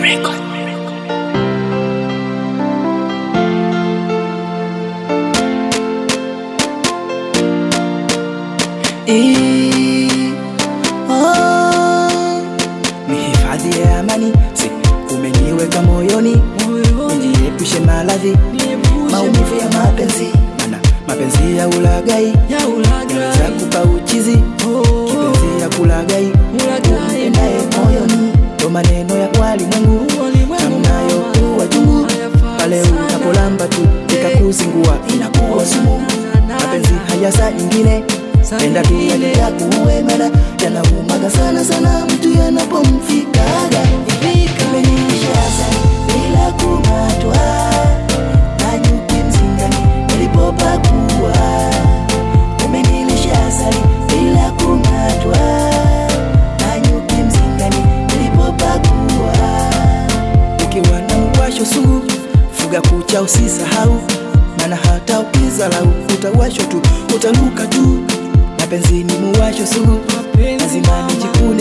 Record. Eh, oh, ni hifadhi ya amani, si umeniweka moyoni, nijiepushe maradhi, maumivu ya mapenzi, mana mapenzi ya ulagai yanaweza kupa uchizi, kipenzi ya kulagai umpendaye moyoni, ndo maneno ya walimwengu namnayo kuwa chungu pale unapolamba tu ikakuzingua inakuwa sumu. Mapenzi haya saa nyingine penda tu yakuue, mana yanaumaga sana sana mtu yanapomfikaga Umeniisha asali bila kung'atwa na nyuki mzingani nilipopakua. Umenilisha asali bila kung'atwa na nyuki mzingani nilipopakua. Ukiwa na uwasho sugu, fuga kucha usisahau, maana hata ukizalau utawashwa tu, utaluka tu. Mapenzi ni muwasho sugu, lazima nijikune